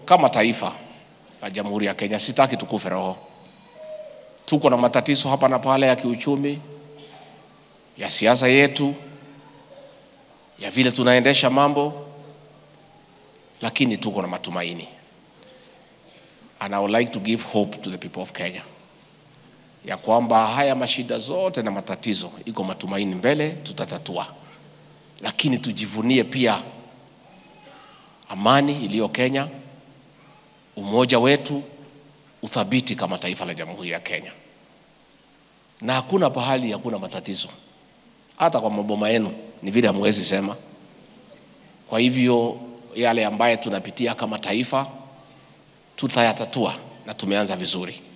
kama taifa la Jamhuri ya Kenya, sitaki tukufe roho. Tuko na matatizo hapa na pale ya kiuchumi, ya siasa yetu, ya vile tunaendesha mambo, lakini tuko na matumaini. And I would like to give hope to the people of Kenya ya kwamba haya mashida zote na matatizo, iko matumaini mbele, tutatatua, lakini tujivunie pia amani iliyo Kenya, umoja wetu, uthabiti kama taifa la Jamhuri ya Kenya, na hakuna pahali hakuna matatizo, hata kwa maboma yenu ni vile hamwezi sema. Kwa hivyo yale ambaye tunapitia kama taifa tutayatatua, na tumeanza vizuri.